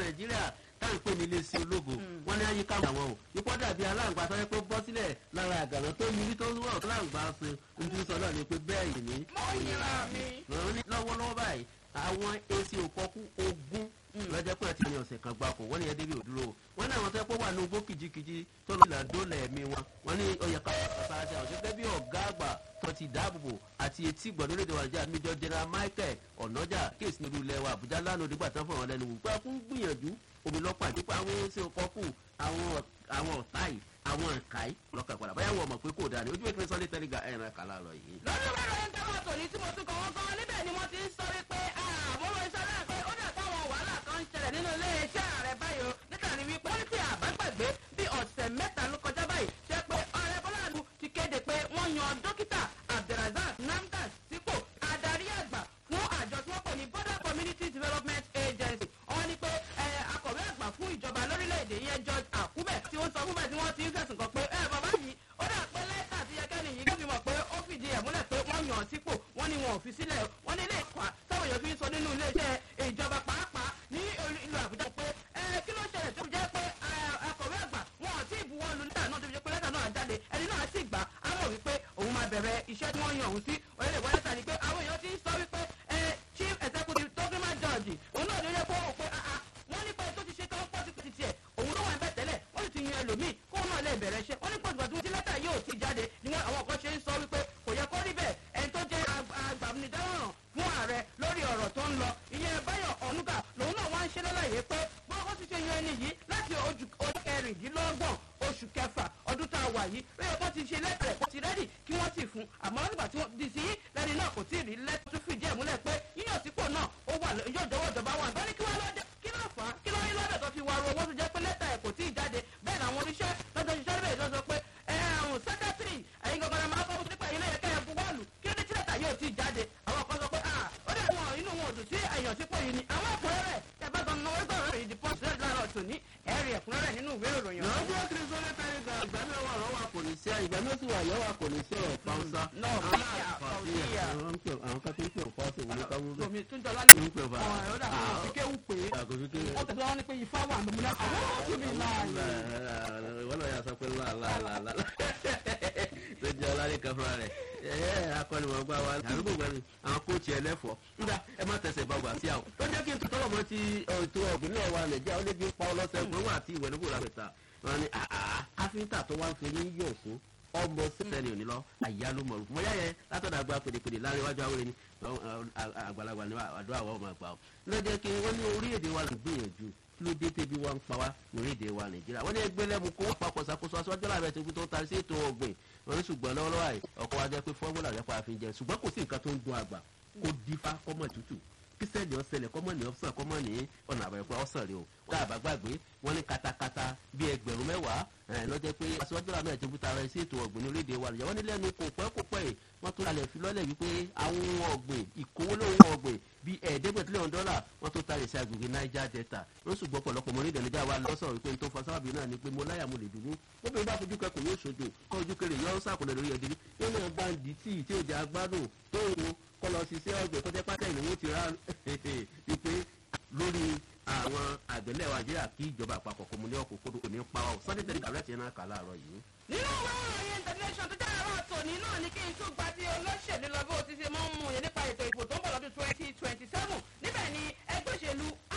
nàìjíríà táwọn pè ní iléeṣẹ́ ológo wọ́n ní àyíká àwọn o ipò dàbí aláǹgbá tó yẹ pé bọ́ sílẹ̀ lára àgànà tó yiri tó wọ̀ tó láǹgbá ṣe ń tún sọ náà ni pé bẹ́ẹ̀ yìí ní. mo yẹra mi. lọ́wọ́lọ́wọ́ báyìí àwọn èsì òkọ́kú ogún lọ́jọ́ pé àti ní ọ̀sẹ̀ kan gbapò wọ́n ní ẹdẹ́bí òdúró wọ́n ní àwọn tó yẹ kó wà ní ogbó kìjikìji tó lọ́ọ́ ìlànà dólẹ̀ ẹ̀mí wọn wọ́n ní ọyẹ káfíńtà àwọn gẹ́gẹ́ bí ọ̀gá àgbà tó ti dáàbòbò àti etí gbọ̀dọ̀ lédè wàjà míjọ general michael ọ̀nàjà kéèsì nílùú ilẹ̀ wa àbújá lánàá òdìgbà tán fún àwọn lẹ́nu wò pé fún gbìyànjú omi lọ́pàá nípa àwọn ẹ̀sìn ọkọ̀kù àwọn ọ̀tá yìí àwọn ẹ̀ka yìí lọ́kàn padà báyà wọ̀ mọ̀ pé kò dáa ni ojú ìpínlẹ̀ sọ́lé tẹ́lẹ̀ ga ẹ̀ràn kàlà lọ yìí. lórí wẹ́rẹ́ ń tẹ́wọ́ tòní tí mo tún kọ́ wọ́n gan níbẹ̀ ni wọ́n ti ń sọ wípé àmúlò iṣẹ́ náà pé ó dà táwọn wàhálà kan ń ṣẹlẹ̀ nínú ilé iṣẹ́ ààrẹ báyìí o nítorí wípé wọ́n ti àbágbàgbé bí ọ̀sẹ̀ mẹ́ta ló kọjá báyìí ṣe pé ọ̀rẹ́ bọ́láàlú ti kéde pé wọ́n yan dókítà abdulrasaq namdas sípò adarí àgbà fún àjọ tí wọ́n pè ní border community development agency wọ́n ní pé akọ̀wé àgbà fún ìjọba lórílẹ̀‐èdè yẹn george akume tí ó sọ fún bẹ́ẹ̀ tí wọ́n ti ń fẹ̀sùn kàn pé ẹ bàbá yìí ó dà pé lẹ́tà tí yẹkẹ́ni yìí ló fi mọ̀ pé ó fìdí ẹ̀ múlẹ̀ pé wọ́n yàn án sípò wọ́n ní wọn ò fi sílẹ̀ wọ́n ní ilé ìkọ́ táwọn èèyàn fi ń sọ nínú iléeṣẹ́ ìjọba pàápàá ní ìlú àbújá pé ẹ kí ló ṣẹlẹ̀ tó fi jẹ́ pé akọ̀wé àgbà wọn ò tí ì buwọ́ lu lẹ́tà náà tó fi jẹ́ pé lẹ́tà náà jáde ẹni náà sì gbà á mọ̀ wípé òun máa bẹ̀rẹ̀ iṣẹ́ tí wọ́n yan òun sí orílẹ̀ ìwọ lẹ́tà ni pé àwọn èèyàn ti ń sọ wípé ẹ chief executive document judge òun náà ló yẹ kó o pé wọ́n ní pé tó ti ṣe tán pọ́ sí tiẹ̀ òun ló wà ń bẹ̀ tẹ́lẹ̀ wọ́n sì ti yan ẹlòmíì kóun náà lè bẹ̀rẹ̀ iṣẹ́ wọ́n ní pọ̀jùpọ̀ tí wọ́n ti lẹ́tà yóò ti jáde ni wọ́n àwọn kan ṣe ń sọ wípé kò yẹ kó rí bẹ́ẹ̀ ẹni tó jẹ́ agbàmídáwọ̀ràn fún ààrẹ lórí ọ̀rọ̀ tó ń lọ ìyẹn báyọ̀ ọ̀nùgà lòun náà wá ń ṣe lálàyé pé bọ́ọ̀ bó ti ṣe yan ẹni yìí láti ojú kẹrìndínlọ́gbọ̀n oṣù kẹfà ọdún tá a wà yìí lóye wọ́n ti ṣe lẹ́tà rẹ̀ kó ti rẹ́dì kí wọ́n sì fún àmọ́ nígbà tí wọ́n di sí lẹ́ni náà kò tí ì rí lẹ́tà tó fìdí ẹ̀ múlẹ̀ pé yíyàn sípò náà ó wà yóò jọwọ́ ìjọba wà ní. wọ́n ní kí wọ́n lọ́dẹ kí ló fà á kí ló yín lọ́dẹ tó fi wá ru owó tó jẹ́ pé lẹ́tà ẹ̀ kò tí ì jáde bẹ́ẹ̀ làwọn oníṣẹ́ lọ́jọ́ ṣiṣẹ́ bẹ́ẹ̀ lọ́sọ pé ẹ̀hún sẹ́kẹ́tìrì ẹ̀yin gbọ̀ngàn máa kọ́ nípa ilé ẹ̀kẹ́ ẹ̀ buwọ́lù kí ló dé tí lẹ́tà yóò tí ì jáde àwọn kan sọ pé ó dẹ̀ wọn inú wọn ò dùn sí ẹ̀yàn sípò yìí ni àwọn ẹ̀kúnrẹ́rẹ́ tẹ bá gan náwó gbọ́dọ̀ rẹ̀ ìdí pọ́ǹsì lẹ́yìn láàárọ̀ tòní ẹ̀rì ẹ̀kúnrẹ́rẹ́ nínú ìwé ìròyìn. lọ́jọ́ kiri sọ́lé tẹ́lẹ̀ ga ìgbà mi wà lọ́wọ́ kò ní sí ìgbà mi sì wà lọ́wọ́ kò ní sí ọ̀rọ̀ pàǹsá. náà fàáyà fàáyà. àwọn kan tó ń pè ọ́ pàṣẹ wọlé káwọ́ bẹ́ẹ̀. omi tó ń jọ lálẹ́ ń pè fà. ọ̀rọ̀ ọ̀dà kò sí kéwù pé àkóso kí. ó tẹ̀síwájú wọn ní pé ifá wà lómìnira àwọn ọ̀tún mi láàyè. wọ́n lọ yà sọ pé láàlá tó jẹ́ ọlárẹ̀ kan fúnra rẹ̀ ẹ̀ akọ́nimọ̀gbà wa àdúgbò gbẹ̀rù àwọn kóòtù ẹlẹ́fọ̀ọ́ nígbà ẹ má tẹ̀sẹ̀ bá wà sí àwọn. tó jẹ́ kí n tọ́lọ̀ mọ́ ti ètò ọ̀gbìn náà wà nàìjíríà ó lé bí pa ọlọ́sẹ̀ fún wa àti ìwẹ̀ nígbò lápẹ̀ta wọn ni káfíńtà tó wá ń fi ní yóò fún ọmọ sẹ́ni òní lọ àyálò mọ̀rù mọ̀ yáyẹ látọ̀dọ̀ àgbà pèdèpèdè láàrin iwájú àwòrán ni àgbàlagbà ni àdó àwọn ọmọ àgbà lọ́jọ́ kí wọ́n ní orílẹ̀-èdè wa lè gbìyànjú kí ló dé tẹ́bí wa ń pa wá lórílẹ̀-èdè wa nàìjíríà wọ́n ní ẹgbẹ́ lẹ́mu kó wọ́n papọ̀ ṣàkóso aṣọ́jọ́ làbẹ̀ tó tó tarí sí ètò ọ̀gbìn wọ́n ní ṣùgbọ́n lọ́wọ́lọ́wọ́ àì ọkọ̀ wa jẹ́ pé fọ́múlà rẹ̀ pa àfihàn jẹ ṣùgbọ́n kò sí nǹkan tó ń dun àgbà kó dífá kọ́mọ̀ tútù kíṣẹ́ẹ̀lì ọ̀sẹ̀lẹ̀ kọ́mọ̀ ní ọ̀sán kọ́mọ̀ ní ọ̀nà àbẹ̀rẹ̀pẹ̀ ọ̀sán rẹ̀ o tá a bá gbàgbé wọ́n ní katakata bíi ẹgbẹ̀rún mẹ́wàá lọ́jọ́ pé aṣọ́jú làmì ẹ̀ tó bú tara sí ètò ọ̀gbìn orílẹ̀-èdè wa nìyẹn wọ́n ní lẹ́nu kò pẹ́ kò pẹ́ yìí wọ́n tún lálẹ́ fi lọ́lẹ̀ wípé àwọn ohun ọ̀gbìn ìkówólóhùn ọ̀gbìn bíi ẹ̀ẹ́dẹ́gbẹ̀tìlẹ́hùn dọ́là wọ́n tó tari sí agbègbè niger delta wọ́n sì gbọ́ pọ̀lọpọ̀ mọ́ orílẹ̀ nàìjíríà wa lọ́sọ̀rọ̀ wípé tó fa sábàbí náà ni pé mo láyà mo lè dúró obìnrin bá fojú kẹkùn yóò ṣojo kọ́ ojú kẹrẹ yọ sàkùnrin lórí ẹ̀dínrí yóò náà bá ń di tíì tí ò jẹ́ agbádùn tó ń wo kọ́ lọ sí iṣẹ́ ọ̀gbìn tó jẹ́ pátá ìnáwó ti rà wípé lórí àwọn àgbẹ̀lẹ̀ wa jẹ́ àkí ìjọba àpapọ̀ kò mú ní ọkọ̀ kódò kò ní pa ọ́ sunday tẹ̀lé kàwé àti ẹ̀ náà kà láàárọ̀ yìí. nínú àwọn ìròyìn international tó jáde àwọn àtòní náà ni kí n tún gba ti olóṣèlú lọ bó ti ṣe mọ́ ń mú yẹn nípa ètò ìbò tó ń bọ̀ lọ́dún twenty twenty seven níbẹ̀ ni ẹgbẹ́ òṣèlú